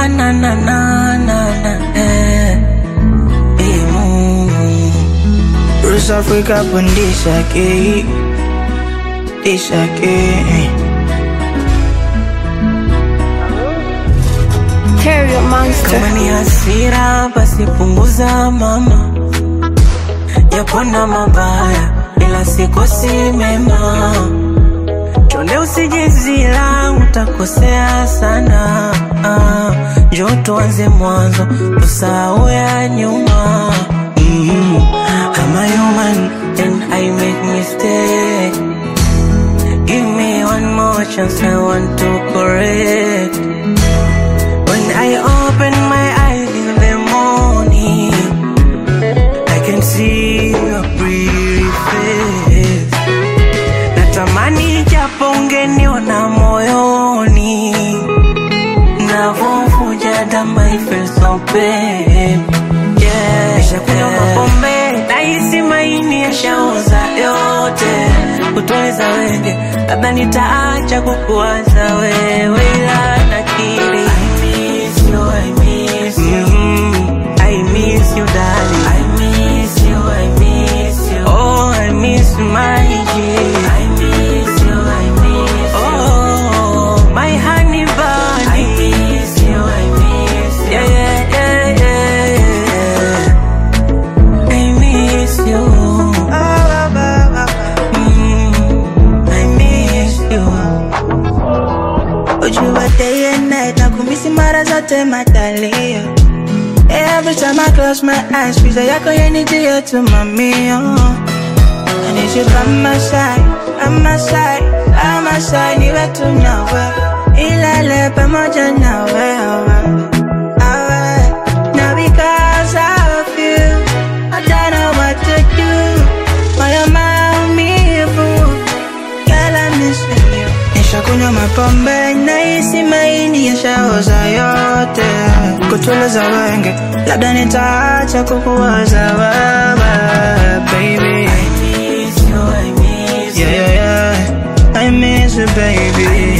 na na na na na na eh. Eh, Mungu. Rus Africa pandisha ke Disha ke Terrio Monster. Kama ni hasira basi punguza mama, yapona mabaya ila sikosi mema. Chonde usijizila utakosea sana. Ah, Njoo tuanze mwanzo tusahau ya nyuma. Mm, I'm a human and I make mistake. Give me one more chance, I want to correct. When I open my eyes in the morning, I can see your pretty face. Natamani japo ungeniona moyoni, navovuja damu I feel so pain. Yeah, nishakunywa mapombe, nahisi maini yashaoza yote. Kutuliza wenge, labda nitaacha kukuwaza wewe, ila nakiri I miss you, I miss you. Mhm, I miss you, darling. I miss you, I miss you. Oh, I miss my G. I miss you, I miss you. Oh, my honey bunny. I miss you, I miss you. Yeah, yeah, yeah, yeah, yeah. I miss you. Mm, I miss you. Ujua day and night Nakumisi mara zote matalio Every time I close my eyes Picha yako yanijia tu mamio I need you by my side By my side By my side Niwe tu nawe Ilale pamoja nawe Awe. Now because of you I don't know what to do Moyo maumivu Girl, I'm missing you. Nishakunywa mapombe nahisi maini yashaoza yote, kutuliza wenge, labda nitaacha kukuwaza wewe, baby. I miss you, I miss you. Yeah, yeah, yeah, I miss you, baby.